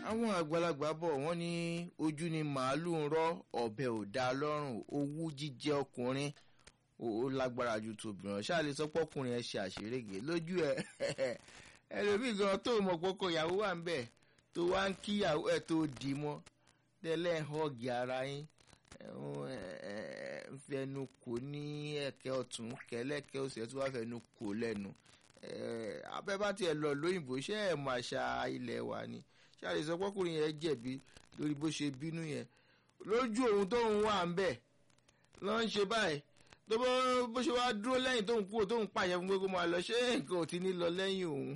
àwọn àgbàlagbà bọ̀ wọ́n ní ojú ni màálù ń rọ́ ọ̀bẹ ò dá lọ́rùn owú jíjẹ ọkùnrin ó lágbára ju tòbìrán ṣáà lè sọ pé ọkùnrin ẹ ṣe àṣerége lójú ẹ ẹlòmíì gan tó mọ̀ pọ́kọ ìyàwó wà ń bẹ̀ tó wá ń kíyàwó ẹ tó dì mọ́ tẹ́lẹ̀ họ́ọ̀gì ara yín fẹnu kò ní ẹ̀kẹ́ ọ̀tún kẹlẹ́kẹ́ òsì ẹ̀ tó wá fẹnu kò lẹ́nu abẹ́ bá tiẹ̀ lọ lóyìnbó ṣé ẹ̀ mọ̀ àṣà ilẹ̀ wa ni ṣáàlì sọ pọ́kùnrin yẹn jẹ̀bi lórí bó ṣe bínú yẹn lójú òun tóun wà ń bẹ̀ lọ́ ń ṣe báyìí tó bó ṣe wá dúró lẹ́yìn tóun kúrò tóun pàṣẹ fún pé kó máa lọ ṣé nǹkan ò ti ní lọ lẹ́yìn òun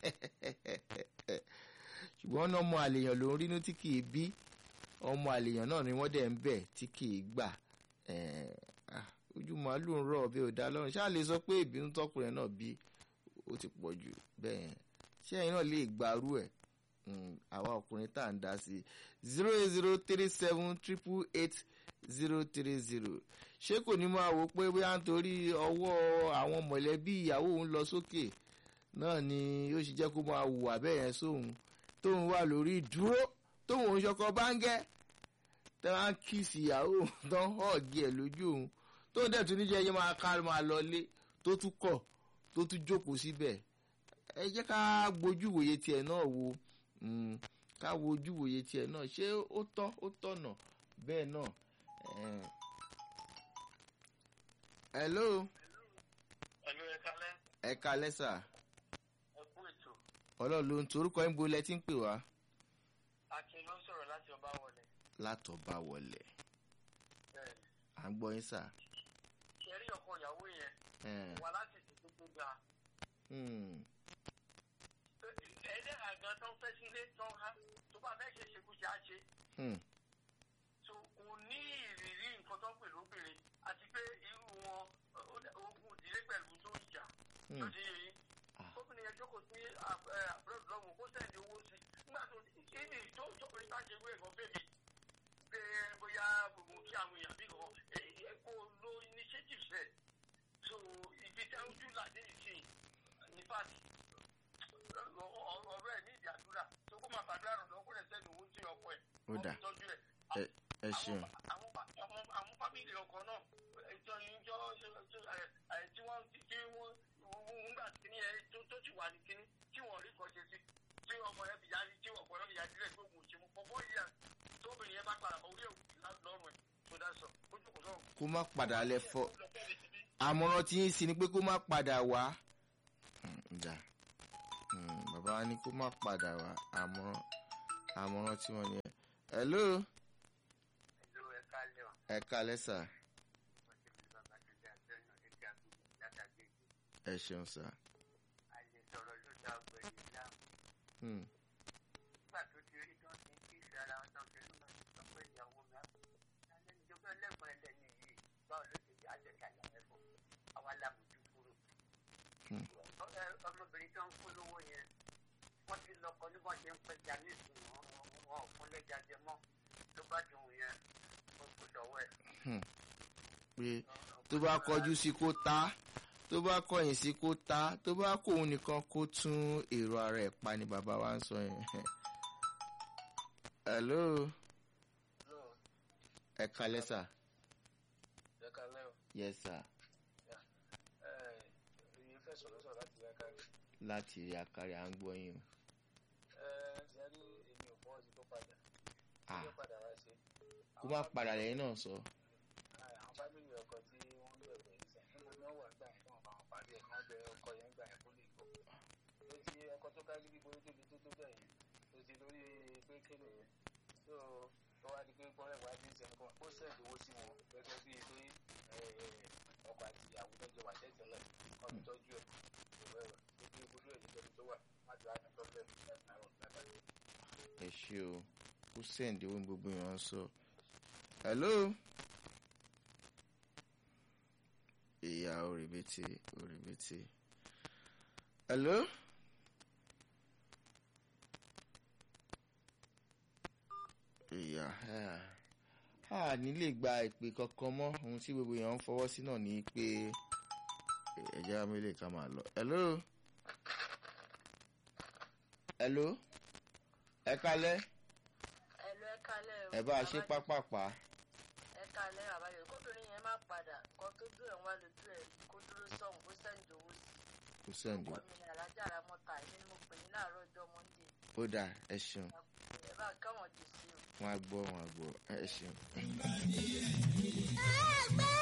ṣùgbọ́n ọmọ àlèyàn ló ń rínú tí kì í bí ọmọ àlèyàn náà ni wọ́n dẹ̀ ń bẹ̀ tí kì í gbà ojú màálù ń rọ̀ bí ò dá lọ́rùn ṣáà lè sọ pé ìbínú tọkùnrin náà bí ó ti pọ̀ jù bẹ́ẹ̀ yẹn ṣé ẹ̀yin náà lè gbarú ẹ̀ àwa ọkùnrin tá à ń dá sí i zero eight zero three seven triple eight zero three zero ṣé kò ní máa wò pé bóyá nítorí ọwọ́ àwọn mọ̀lẹ́bí ìyàwó òun lọ sókè náà ni ó ṣe jẹ́ kó máa hùwà bẹ́ẹ̀ yẹn sóhun tóun wà lórí ìdúró tóun òun ṣọkọ báńgẹ́ tẹ́ wá ń kíìsì ìyàwó tán họ́ọ̀gì ẹ̀ lójú òun tóun dẹ̀ tún níjẹ́ ẹyẹ máa ká máa lọlé tó tún kọ̀ tó tún jókòó síbẹ̀ ẹ jẹ́ ká gbójú wòye tiẹ̀ náà wo ká wo ojú wòye tiẹ̀ náà ṣé ó tọ́ ó tọ̀nà bẹ́ẹ̀ náà. hello. hello ẹ kalẹ́. ẹ kalẹ́ sà. ẹ kú ètò. ọlọ́run ló ń torúkọ ẹ̀ ń bolẹ̀ tí ń pè wá. akin ló ń sọ̀rọ̀ láti ọba wọlé. látọba wọlé. bẹ́ẹ̀ni. à ń gbọ́ yín sà. ṣe rí ọkọ ìyàwó yẹn. wà láti tètè tó ga. ẹ̀ẹ́dẹ́ àgàn tó ń fẹ́ sílé tó ń há tó bá fẹ́ ṣe ṣekúṣe á ṣe. so kò ní ìrírí nǹkan tó ń pè lóbìnrin àti pé irú wọn ogun ìdílé pẹ̀lú tó ń jà ló ti yẹ yín. gómìnà yẹn jókòó sí àbúrò lọ́wọ́ kó sẹ́ndì owó sí nígbà tó kí ni tó tó orí bá ṣe wé ẹ̀kọ́ bèbí pé bóyá gbogbo kí àwọn èèyàn bí kan kó lo initiative sẹ̀ so ibi tí ojú làdé ìsìn ní pàtì ọ̀rọ̀ ẹ̀ ní ìdí àdúrà tó kó máa fàdúrà rẹ̀ lọ́kọ́ rẹ̀ sẹ́nu owó tí ọkọ ẹ̀ ó dà ẹ ṣeun. àwọn fámìlì ọkọ náà ìjọ ìjọ tí wọ́n tí wọ́n ń gbà kíní ẹ tó ti wà ní kíní tí wọ́n rí kan ṣe sí tí ọmọ yẹn fi yarí tí ọkọ yẹn fi yarí rẹ̀ pé òun ò ṣe mú pọ̀pọ̀ yìí tóbìnrin yẹn bá padà bọ̀ orí òkú lọ́rùn ẹ̀ tó dá sọ ojú kò sọ̀rọ̀. kó má padà lẹ fọ àmọ̀ràn tí yín sí ni pé kó má padà wá. ǹjà bàbá wa ní kó má padà wá àmọ̀ràn àmọ̀ràn tí wọ́n ní ẹ̀. hello. hello ẹ kálẹ̀ o. ẹ kálẹ̀ sà. ẹ ṣeun sà. a lè sọ̀rọ̀ ló dá ọgbẹ́ yìí láàmú. nígbà tó ti rí tán ti ń kí ìfẹ́ ara wọn tán fi ń lọ sọ pé ìyàwó mi á alẹ́ ìjọba ẹlẹ́gbọ̀n ẹlẹ́ni yìí báwo ló ti jẹ́ àjẹsàlẹ̀ ẹ̀fọ́ àwa làmójú kúrò. ọmọbìnrin tó ń kú lówó yẹn wọ́n ti lọ́kọ ní wọ́n ṣe ń pẹja ní ìsìn wọn ò fún lẹ́jà jẹ mọ́ tó bá dùn yẹn ó kò sọ̀wọ́ ẹ̀. pé tó bá kọjú sí kó ta tó bá kọ̀yìn sí kó ta tó bá kó òun nìkan kó tún èrò ara ẹ̀ pa ni bàbá wa ń sọ yẹn. hello. ẹ kalẹ́ sà. ẹ kalẹ́ o. yes sir. ẹ ẹ fẹ́ sọ̀rọ̀ sọ̀rọ̀ láti rí akárí. láti rí akárí à ń gbọ́ yín o. ẹ ṣe rí èmi ò fọwọ́ sí tó padà. Ah. tó padà wá ṣe. kó má padà lẹ́yìn náà sọ. àwọn fámìlì ọkọ tí wọ́n ń bẹ̀rẹ̀ ìsìn níbo ni wọ́n wà gbà yẹn fún àwọn parí ẹ̀ wọ́n bẹ ọkọ yẹn gbà yẹn kó lè gbọ́. ó ti ọkọ tó kárí bí borí tóbi tó tó bẹ̀ yẹn ó ti lórí pé kéde yẹn tó tó wá di pé gbọ́dọ̀ wá dé ìsìn kan ó sẹ̀dí owó sí wọn gẹ́gẹ́ bíi pé ọkọ àti ìyàwó lọ́jọ́ wà tẹ́tẹ́lẹ̀ kọ́ mi tọ́jú ẹ̀ ìwé rẹ̀ tó bí ibùdó ẹ̀ nítorí tó wà má jọ àná tọ́jú ẹ̀ látàrí. ẹ ṣe o kó sẹ́ǹdì owó ní gbogbo yẹn ń sọ. hello. ìyá òrìbìtì òrìbìtì. hello. ìyá a nílè gba ìpè kankan mọ́ ohun tí gbogbo èèyàn ń fọwọ́ sí náà ní pé ẹ̀jẹ̀ amílẹ̀ ká máa lọ. hello. hello. ẹ kalẹ́. kalẹ̀ o. ẹ bá a ṣe pápápá ẹ kalẹ̀ àbáyọ kóbìnrin yẹn má padà kan tó dùn ẹ̀ wá lójú ẹ̀ kó dúró sọ̀hún kó sẹ́ǹdì owó sí kò sẹ́ǹdì ọkọ mi ní alájà ara mọ́ta èmi ni mo pè ní láàárọ̀ ọjọ́ mọ́ndé ó dáa ẹ ṣeun ẹ bá káwọn dì sí o. wọn á gbọ́ wọn á gbọ́ ẹ ṣeun. ẹgbẹ́